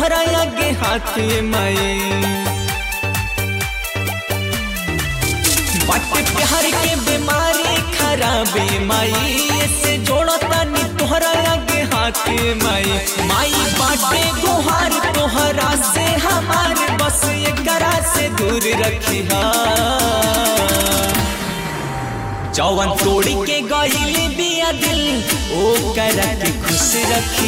तोहरा आगे हाथ माई बट प्यार के बीमारी खराबे माई ऐसे जोड़ा तानी तोहरा आगे हाथ माई माई बाटे गुहार तोहरा से हमार बस एकरा से दूर रखी जौवन तोड़ के गईल बिया दिल ओ करा के खुश रखी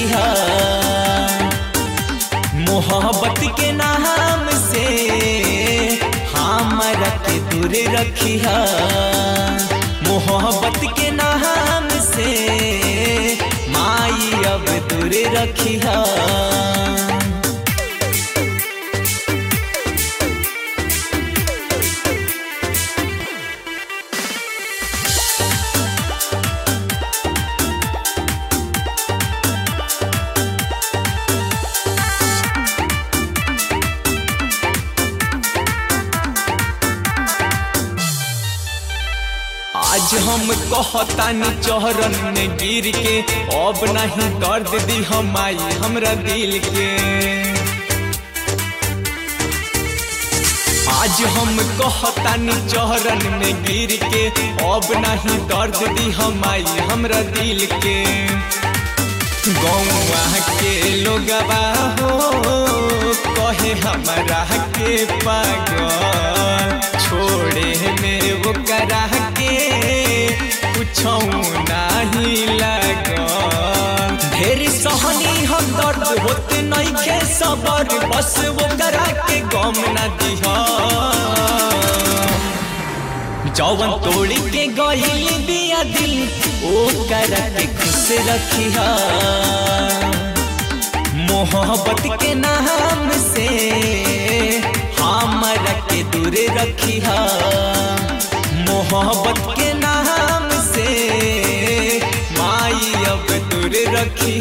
मोहब्बत के नाम से हमरा के दूर रखी मोहब्बत के नाम से माई अब दूर रखी आज हम कहतानी चौहरन में गिर के अब नहीं दर्द दी हम आई हमरा दिल के आज हम कहतानी चौहरन में गिर के अब नहीं दर्द दी हम आई हमरा दिल के गौवा के लोगवा हो कहे हमरा के पागल छोड़े में वो करा के कुछ नहीं लगल ढेर सहनी हम दर्द होते नहीं के सबर बस वो करा के गम न दिहा जौवन तोड़ के गईल बिया दिल ओ करा के खुश रखी मोहब्बत के नाम से हमरा के दूर रखी मोहब्बत के नाम से माई अब दूर रखी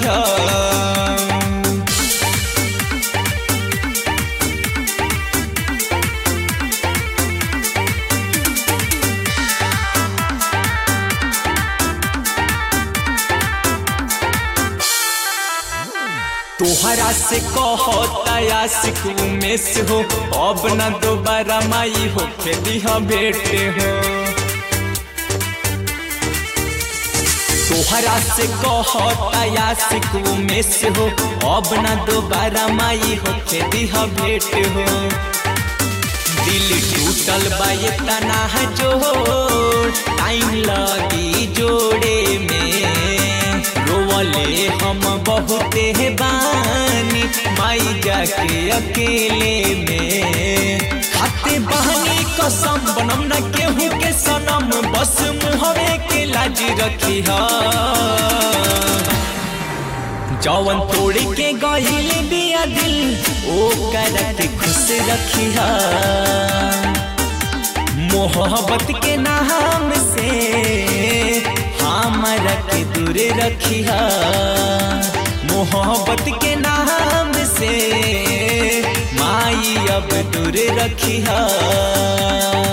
तोहरा से कहता आशिक उमेश हो अब न दोबारा माई हो खेली बेटे हो तोहरा से कहता आशिक उमेश हो अब न दोबारा माई हो खेली भेट हो दिल टूटल बा ये तना जोड़ टाइम लगी जोड़े में रोवले हम बहुते बानी माई जाके अकेले में खाते बहनी कसम बनम न केहू के सनम बस मुहवे के लाज रखी जौवन तोड़ के गईल बिया दिल ओ कर के खुश रखी मोहब्बत के नाम से हमरा के दूर रखी मोहब्बत के नाम से माई अब दूर रखी